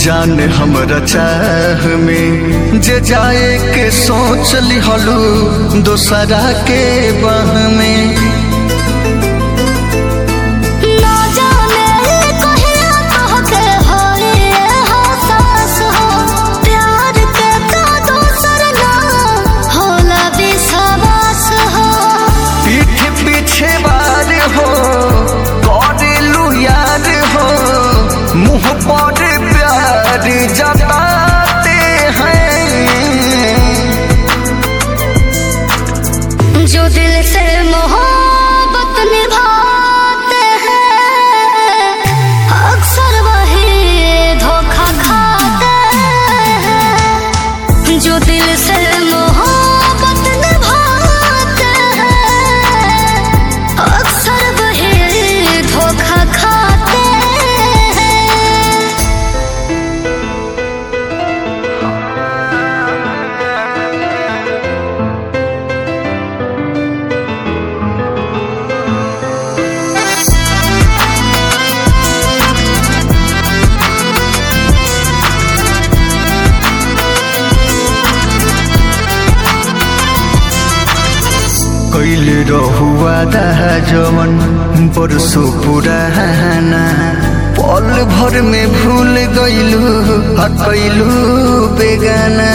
जान हमरा चाह में जे जाए के सोच लिहलू दोसरा के बाह में ना जाने कहिया कहके होई एहसास हो प्यार के का दोसर ना होला विश्वास हो पीठ पीछे बार हो करेलू यार हो मुंह पर प्यार जताते हैं जो दिल से मोहब्बत निभाते हैं अक्सर वही धोखा खाते हैं जो दिल से मोहब्बत निभाते हैं अक्सर वही धोखा खाते हैं कैल रहुआ जवन परसो पुराना पल भर में भूल गईलू हटैलू बेगाना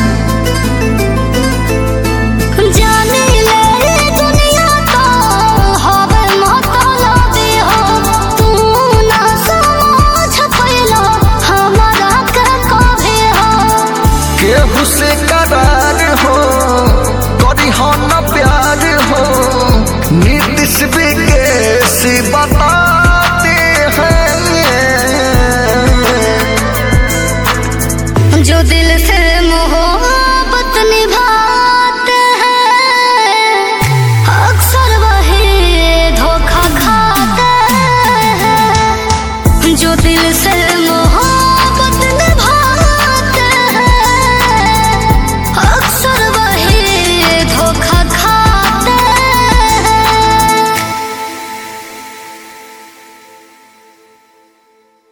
जाने ले दुनिया तो हवे मतलबी हो तू ना समझ पैलो हमारा के कभी हो केहू से करार हो करी हो न प्यार हो नीतीश भी के